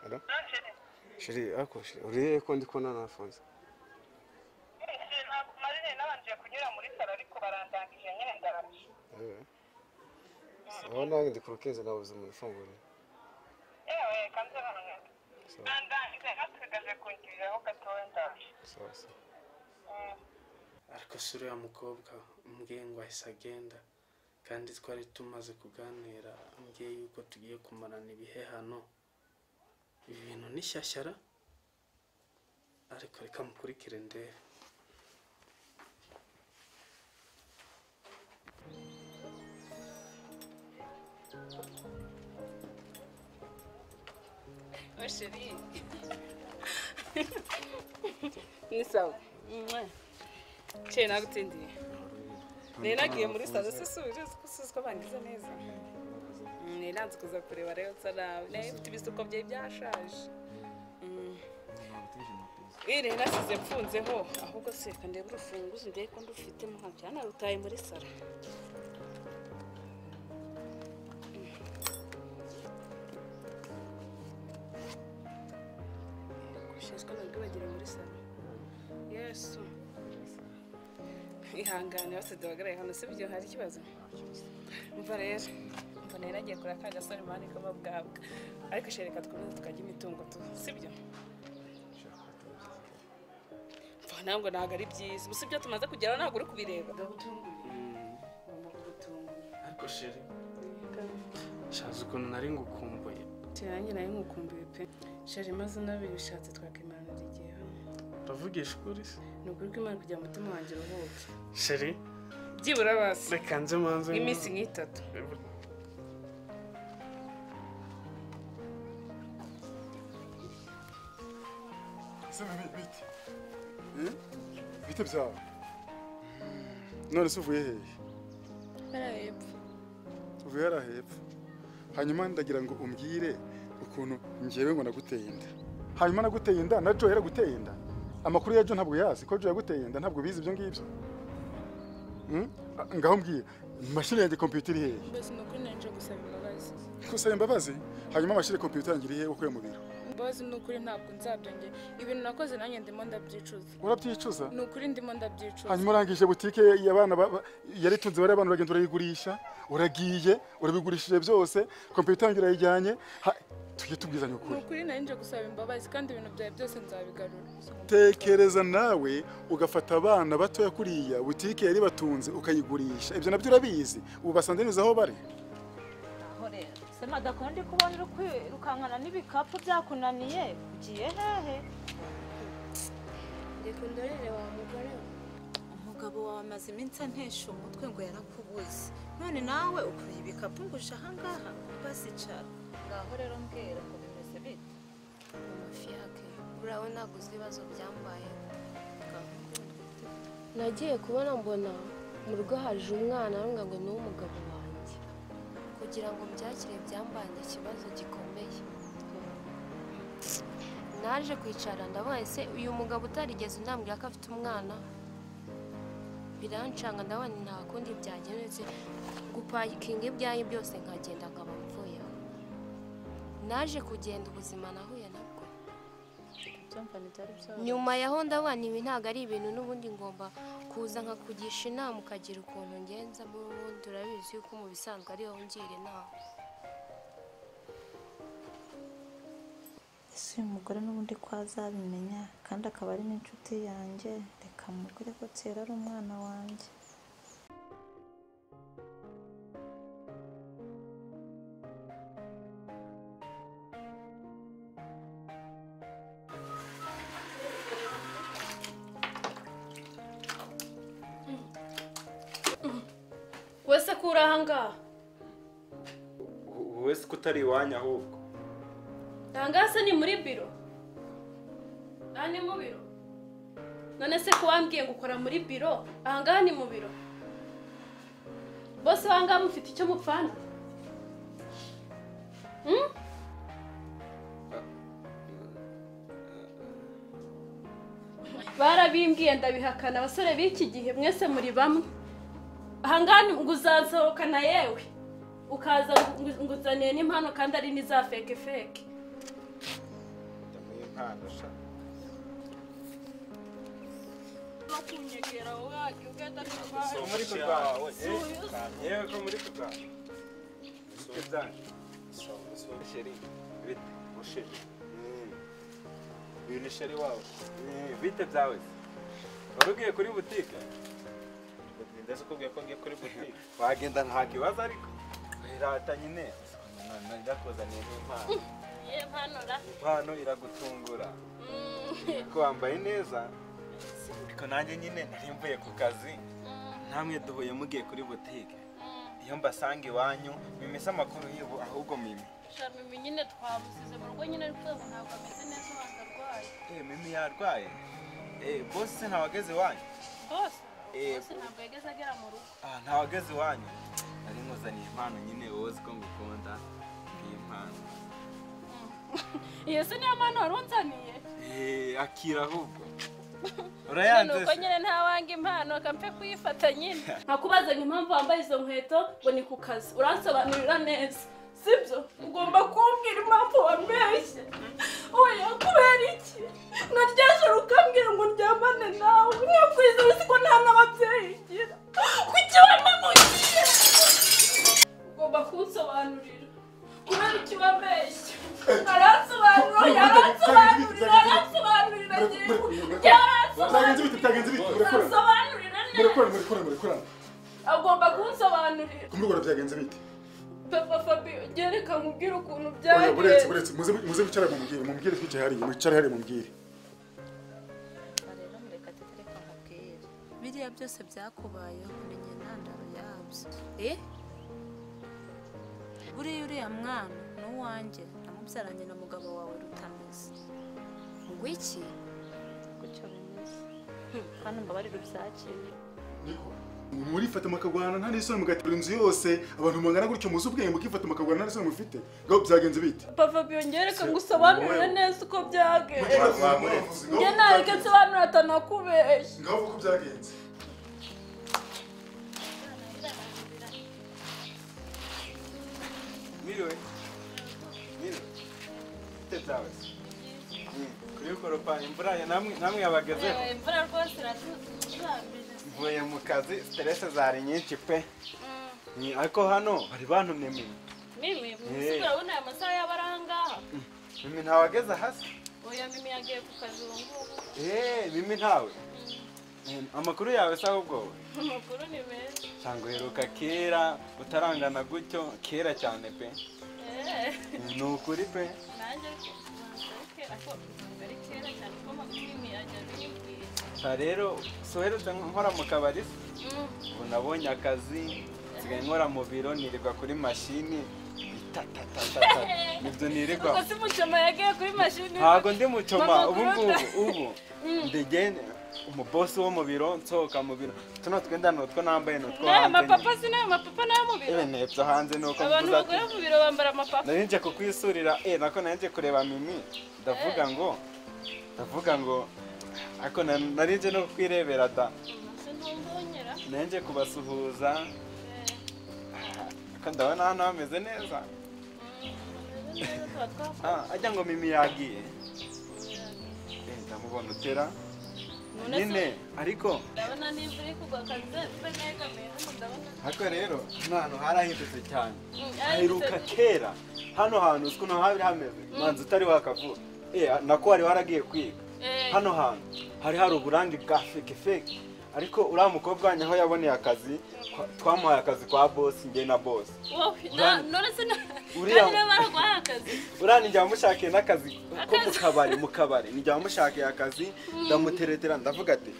Hello? Shiri ako shiri. Uri ko ndi kubona na Alphonse. ntabwo marine nabanje kunyura muri salo ariko barandangije nyine ndaraje Eh. So nange ndikurukeze nabuze umuntu ufungura. yewe kanze hano So ndandangize hasigaje kungiriraho gatoya ndaje so so. Mm. ariko si uriya mukobwa umbwiye ngo ahise agenda kandi twari tumaze kuganira ambwiye yuko tugiye kumarana ibihe hano ibi bintu ni shyashyara ariko reka mukurikire ndebe sheri ni sawa cye nagutsindiye rero nagiye muri salo se subije usubiza ko bangize neza rero nanze kuza kureba rero nsarawe nayo mfite ibisuko bye byashaje Mm. iyi rero nasize mfunzeho ahubwo se reka ndebe urufunguzo ndebe ko ndufitemo nka byana rutaye muri salo ushinzwe nabwo bagira muri salo yesu ihangane bose duhagarare hano si byo hari ikibazo mva rero mva nari nagiye kuri aka gasore mani k'ababwabwa ariko shereka twumve tukajya imitungo tu si byo mva ntabwo ntabwo ari byiza gusa ibyo tumaze kugeraho ntabwo uri kubireba ugomba kugutunguye ariko sheri shaza ukuntu nari ngukumbuye tuyange nayo nkukumbuye pe sheri maze unabiri bishatse twakimanura igihe uravugisha ukuri se ni ukuri kw'imana kugira ngo umutima wanjye uruhuke sheri byibura basi reka nze manze nk'iminsi nk'itatu Se bite bite? Eh? Bite byawe? None se uvuye hehe? bariya hepfo Uvuye hariya hepfo. Hanyuma ndagira ngo umbwire ukuntu njyewe ngo naguteye inda. Hanyuma naguteye inda na Joe yaraguteye inda. Amakuru ya Joe ntabwo yazi ko Joe yaguteye inda ntabwo bizi ibyo ngibyo. Hmm? Ah, Ngaho mbwiye mashini yanjye kompiyuta iri hehe? mbese ni ukuri nari nje gusaba imbabazi Gusaba imbabazi hanyuma mashini kompiyuta yanjye iri hehe ukuye mu biro? imbabazi ni ukuri ntabwo nzabyongera ibintu nakoze nanjye ndimo ndabyicuza Urabyicuza? ni ukuri ndimo ndabyicuza hanyuma urangije butike y'abana ba- ba- yari itunze bariya bana uragenda urayigurisha uragiye urabigurishije byose kompiyuta yanjye urayijyanye Ha- tujye tubwizanya ni ukuri ukuri nari nje gusaba imbabazi kandi ibintu byawe byose nzabigarura tekereza nawe ugafata abana batoya kuriya butike yari batunze ukayigurisha ibyo nabyo urabizi ubu basanze neza aho bari aho rero sema adakundi kubona uri kwirukankana n'ibikapu byakunaniye ugiye hehe reka ndorere wa mugore we umugabo wawe amaze iminsi antesha umutwe ngo yarakubuze none nawe ukuye ibikapu ngo uje ahangaha basicara ngaho rero mbwira ko bimeze bite mu mafi yake urabona gusa ibibazo byambayeho nagiye kubona mbona mu rugo haje umwana arambwira ngo ni umugabo wanjye kugira ngo mbyakire byambanye ikibazo gikomeye naje kwicara ndabona ese uyu mugabo utarigeze unambwira ko afite umwana birancanga ndabona nta kundi byagenda uretse gupakinga ibyayi byose nkagenda nkaba mvuye aho. naje kugenda ubuzima nahuye nabwo byumva ntibyari byoroshye nyuma yaho ndabona ibi ntabwo ari ibintu n'ubundi ngomba kuza nkakugisha inama ukagira ukuntu ngenza n'ubundi urabizi yuko mu bisanzwe ari wowe ungira inama ese uyu mugore n'ubundi ko azabimenya kandi akaba ari n'inshuti yanjye reka mubwire ko kera ari umwana wanjye wese kuri aha ngaha wowe ko utari iwanyu ahubwo aha ngaha se ni muri biro aha ni mu biro none se ko wambwiye ngo ukora muri biro aha ngaha ni mu biro bose aha ngaha mufite icyo mupfana barabimbwiye ndabihakana abasore b'iki gihe mwese muri bamwe aha ngaha ni- ngo uzasohokana yewe ukaza ngo- ngo uzaniye n'impano kandi ari n'iza feke feke impano sha bakunyegera wajya ugenda so n'urwaye muri kurwana yewe ko muri kurwana ibyo byanje Sheri, bite? Musheri. Uyu ni sheri wawe. Bite byawe? Wari ugiye kuri butike? Ndetse ukubwiye ko ngiye kuri butike. Wagenda nta kibazo ariko. Irata nyine. Ndakuzaniye n'impano. mpanura Impano iragutungura. Ko wambaye neza. Ariko nanjye nyine nari mvuye ku kazi. Namwe duhuye mugiye kuri butike. Iyo mbasanga iwanyu, mimese amakuru y'ubu ahubwo mimi. shamimi nyine twamusize mu rugo nyine ariko ubu ntabwo ameze neza abantu arwaye Eh, mimi yarwaye. Eh, boss se ntawageze iwanyu? bose Eh, bose ntabwo yageze agera mu rugo ah, ntawageze iwanyu. Nari nkuzaniye impano nyine wowe uzi ko ngukunda. Ngiyi impano. iyo se niyo mpano wari unzaniye Eh, akira ahubwo. None Urayanze uko se? nyine ntawanga impano kampe kuyifata nyine nkakubaza ngo impamvu wambaye izo nkweto ngo ni ku kazi uransobanurira neza sibyo ugomba kumbwira impamvu wambeshye oya kubera iki naryajoro ukambwira ngo ndyamane nawe mwakwiza uzi ko nta n'ababyeyi ngira kuki wamama ugiye ugomba kunsobanurira kubera iki wambeshye aransobanura yaransobanurira aransobanurira bitagenze yaransobanurira bite bitagenze bite murakorana Asobanurira neza murakorana murakorana murakorana agomba kunsobanurira ku murwara byagenze bite papa fabio gereka nkubwire ukuntu Oya, buretse byagenze buretse muze muze wicara mumubwire mumubwire twicaye hariya mwicare hariya mumubwire rero mureka tutareka nkubwire biriya byose byakubayeho menya intandaro yabyo eh buriya uriya mwana ni uwanjye namubyaranye na mugabo wawe rutameze ngwiki gutyo bimeze hano mbabarira ubyakire murifata mukagwana nta n'isoni mugaterura inzu yose abantu mungana gutyo muzi ubwenge mukifata mukagwana nta n'isoni mufite ngo byagenze bite papa fabio gereka ngusobanurire neza uko byagenze njye nareke nsobanurira atanakubeshya ngaho uko byagenze Miriwe. Miriwe. Bite byawe? Kuri koropa imvura ya- namwe namwe yabagezeho. imvura rwose iratuze Mvuye mu kazi, stress zari nyinshi pe. Ni- Ariko hano bari bantumye mimi. mimi mwisikura urabona aya masaha yaba ari ahangaha Mimi ntawageze hasi. oya mimi yagiye ku kazi ubu ngubu Eh, mimi ntawe. Eh, Amakuru yawe se ahubwo wowe? amakuru ni meza cyangwa uheruka kera utarangana gutyo kera cyane pe Eh, ni ukuri pe nanjye ariko ubanza ariko ariko ari kera cyane ko amakuru ni ajya bimbwira gusa rero soherutse nkora mu kabari se? Mm. ubu nabonye akazi nsigaye nkora mu biro nirirwa kuri mashini itatatatata nibyo nirirwa ubwo si mucoma yagiye kuri mashini ntabwo ndi mucoma Mama, ubu ngubu kuruta- ubu ndigene umubosi wo mu biro nsohoka mu biro tuno twenda ni utwo nambaye ni utwo n'aya hanze mapapa si n'aya mapapa n'ayo mu biro nyine ebyo hanze ni uko abantu mvuze ati bagura mu biro bambara amapapa nari nje kukwisurira eh nako nari nje kureba mimi ndavuga ngo ndavuga ngo ariko na- nari nje no kukwirebera da sinzongera nari nje kubasuhuza ariko ndabona hano hameze neza tuba twakoze ah ajya ngo mimi yagiye eh ndamubona utera none se nyine ariko ndabona n'imvura iri kugwa akazi mba negamiye hano ndabona ariko rero hano hantu harahindutse cyane Mm, haheruka yarahindutse. kera hano hantu uzi ukuntu hari hameze manzi utari wakavuga eh nako wari waragiye kwiga Eh, hano hantu hari hari uburambe bwa feke feke ariko uriya mukobwa wanyu aho yaboneye akazi kwa- twamuhaye akazi kwa bosi njye na bosi wowe, na- Urani- none se na- Uriya- kandi niba baraguhaye akazi uriya nijya wamushakiye n'akazi ko mu kabari mu kabari nijya wamushakiye akazi ndamuteretera ndavuga ati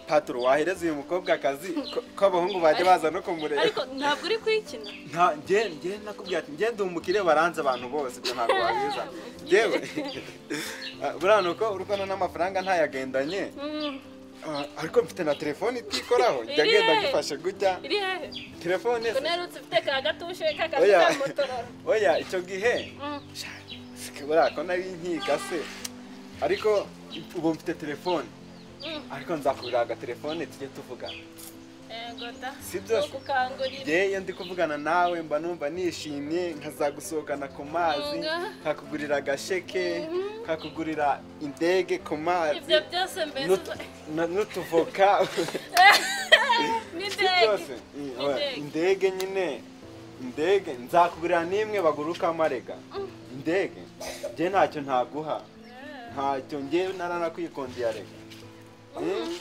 paturo wahereza uyu mukobwa akazi ko- ko abahungu bajya baza no kumureba ariko ntabwo uri kuyikina nta njye njye nakubwira ati njye ndi umukire baranze abantu bose ibyo ntabwo wabiza njyewe Ah, buriya ni uko urukundo n'amafaranga ntayagendanye Mm, Ah, ariko mfite na telefone itikoraho njya Iri ngenda he? ngifashe gutya iri hehe telefone ubwo naherutse ufite ka gatushe k'akazi oya ka motorora oya icyo gihe Mm. buriya ko nari nkiga se ariko ubu mfite telefone Mm. ariko nzakugurira agatelefone tujye tuvugana Yego da. Sibyo. Kukangurira. yewe ndi kuvugana nawe mba numva nishimye nkazagusohokana ku mazi Mwuga. nkakugurira agasheke nkakugurira indege ku mazi Ibyo byose mbese n'utu- na- n'utuvoka n'indege. byose Mm, oya, indege nyine indege nzakugurira n'imwe baguruka amarega indege njye ntacyo ntaguha ntacyo njye naranakwikundiye rega Mm,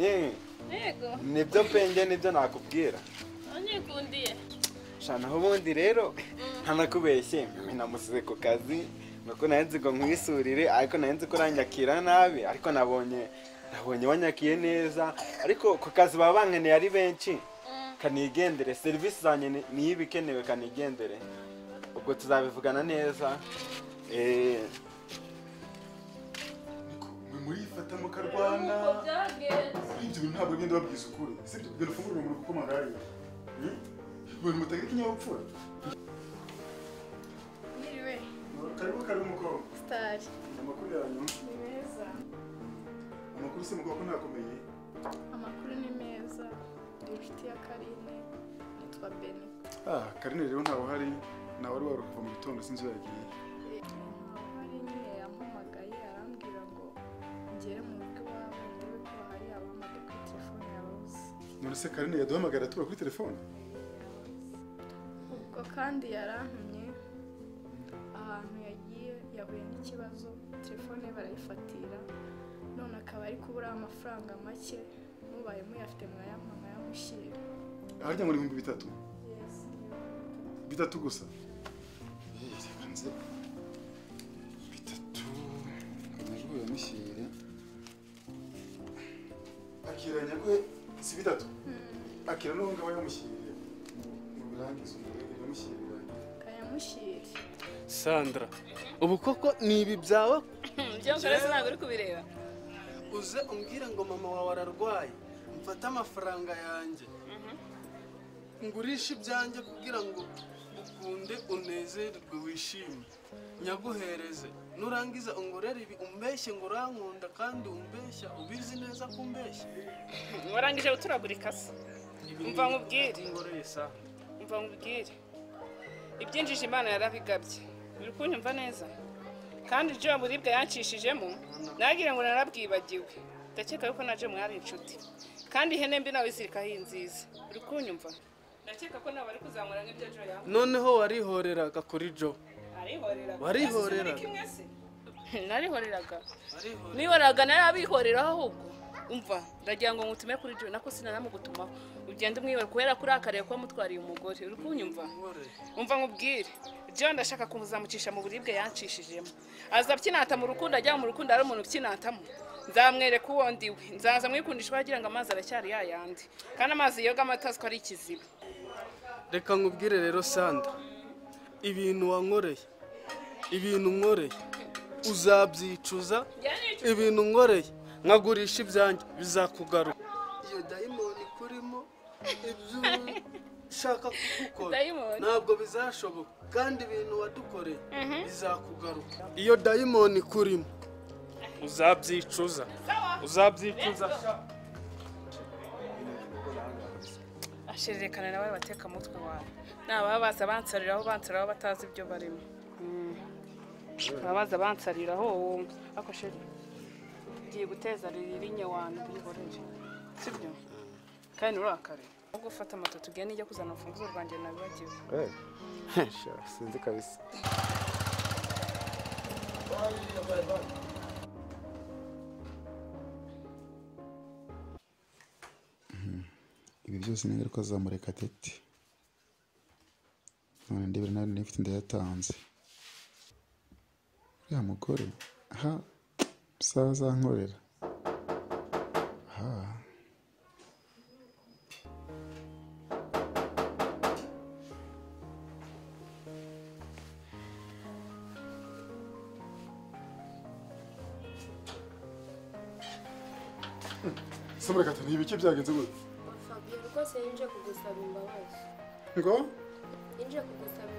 eh, Yego. nibyo penge nibyo nakubwira Unyikundiye. shanaho ubundi rero ntanakubeshye namusize ku kazi nuko nari nzi ngo nkwisurire ariko nari nzi ko uranyakira nabi ariko nabonye nabonye wanyakiye neza ariko ku kazi baba bankeneye ari benshi kanigendere serivisi zanjye ni- niyo iba ikenewe kanigendere ubwo tuzabivugana neza eh, murifatamo karwana byagenze ibyo bintu ntabwo bigenda babwiza ukuri sibyo ibyo ufungura mu rugo kuko malariya ibintu mutagira ikinyabupfura Niriwe. karibu karibu mukobwa Sitari. amakuru yanyu Ni meza. amakuru se mukobwa ko ntakomeye Amakuru ni meza. Ndi inshuti ya Karine. Nitwa Beni. ah karine rero ntawe uhari nawe wari wari kuva mu gitondo sinzi iyo yagiye hari nyine yampamagaye arambwira ngo ngere mu rugo iwawe ndebe ko hari abahamagaye kuri telefone yawe uzi none se karine yaduhamagara tuba kuri telefone ubwo kandi yarantumye ahantu yagiye yahuye n'ikibazo telefone ye barayifatira none akaba ari kubura amafaranga make mubaye muyafite mwayampa mwayamushyira harya ngo ni ibihumbi bitatu bitatu gusa Eh, reka nze bitatu amajwi ya mishyire akiranya kwe si bitatu akira n'ubu ngabo yamushyiriye mu birangiza umurego yamushyiriye kayamushyira sandra ubu koko ni ibi byawe byo nkora ntabwo uri kubireba uze umbwire ngo mama wawe ararwaye mfate amafaranga yanjye ngurishe ibyanjye kugira ngo ukunde unezerwe wishime nyaguhereze nurangiza ungorere ibi umbeshye ngo urankunda kandi umbeshya ubizi neza ko umbeshya warangije guturagurika se Umva nkubwire. ngoreye saa umva nkubwire ibyinjije imana yarabigabye uri kunyumva neza kandi ibyo buribwa yancishijemo nagira ngo narabwibagiwe ndakeka yuko naje mwari inshuti kandi ihene mbi nawe izirikaho iyi nziza uri kunyumva ndakeka ko nawe ari kuzamura nk'ibyo jo yawe noneho warihoreraga kuri jo arihoreraga Warihorera. Ese kimwe se? narihoreraga nihoraga narabihoreraho ahubwo umva ndagira ngo ngutume kuri jo nako sinanamugutumaho ugende umwibare kubera ko urakariye kuba mutwariye umugore uri kunyumva umva nkubwire john ndashaka kumuzamucisha mu buribwe yancishijemo aza abyinata mu rukundo ajya mu rukundo ari umuntu ubyinatamo nzamwereka uwo ndiwe nzaza mwikundisha wagira ngo amazi aracyari yayandi kandi amazi yoga amata aziko ari ikiziba reka nkubwire rero sandra ibintu wankoreye ibintu nkoreye uzabyicuza ibintu nkoreye nkagurisha ibyanjye bizakugaruka iyo dayimoni ikurimo ibyo ushaka kugukora Dayimoni. ntabwo bizashoboka kandi ibintu wadukoreye bizakugaruka iyo dayimoni ikurimo uzabyicuza uzabyicuza ashererekana nawe bateka mutwe wawe nababa baza bansariraho bansariraho batazi ibyo barimo Mm. baba baza bansariraho wowe ariko sheri ngiye guteza riri nyewana bihorere sibyo kandi urakare ahubwo ufata amato tugende ijya kuzana urufunguzo rwanjye nabibagiwe sinzi kabisa ibi byose ni ingaruka za murekatete none ndebera nawe niba ufite ndayatanze uriya mugore aha sawa azankorera aha se murekatete ibiki byagenze gutya Fabio rwose yari nje kugusaba imbabazi ngo yinjiye kugusaba